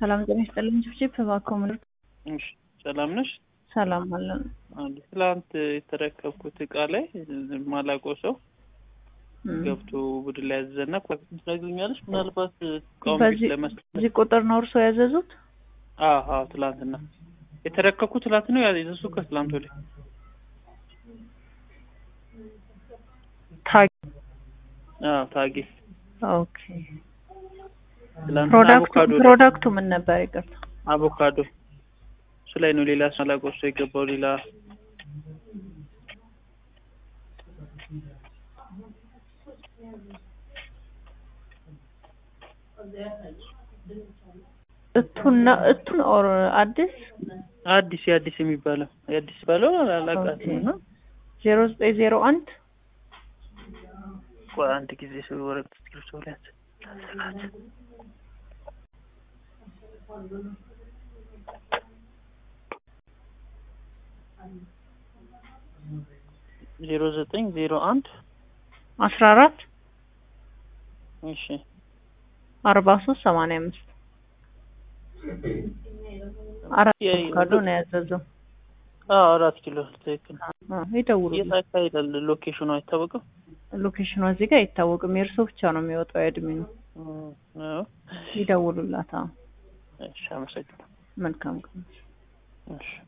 ሰላም ጤና ይስጥልኝ። ጭፍጭፍ እባክዎ ምን እሺ ሰላም ነሽ? ሰላም አለን። አለ ትላንት የተረከብኩት እቃ ላይ ማላውቀው ሰው ገብቶ ቡድን ላይ ያዘዘና ትነግሪኛለሽ? ምናልባት እቃውን ቤት በዚህ ለመስጠት በዚህ ቁጥር ነው እርስዎ ያዘዙት? አዎ አዎ ትላንትና የተረከብኩት ትላንት ነው ያዘዙ ከትላንት ወዲያ ታግ አዎ ታጌ ኦኬ። ትላንትና ፕሮዳክቱ አቮካዶ ፕሮዳክቱ ምን ነበር? ይቅርታ አቮካዶ እሱ ላይ ነው ሌላ ሳላውቀው ሰው የገባው ሌላ እቱን ነው እቱን ኦር አዲስ አዲስ የአዲስ የሚባለው የአዲስ ባለው አላውቃትም እና ዜሮ ዘጠኝ ዜሮ አንድ ቆይ አንድ ጊዜ ሰው ወረቀት እስክሪብቶ ላይ ያዝ ላዘጋጅ ዜሮ ዘጠኝ ዜሮ አንድ አስራ አራት እሺ አርባ ሶስት ሰማንያ አምስት አራት የ- አቮካዶ ነው ያዘዘው። አዎ አራት ኪሎ ትክክል አዎ፣ ይደውሉ። የት አካባቢ ይላል ሎኬሽኑ አይታወቅም ሎኬሽኑ እዚህ ጋር አይታወቅም። የእርስዎ ብቻ ነው የሚወጣው የእድሜ ነው። እም፣ አዎ ይደውሉላት። አዎ፣ እሺ አመሰግናለሁ መልካም ቀን። እሺ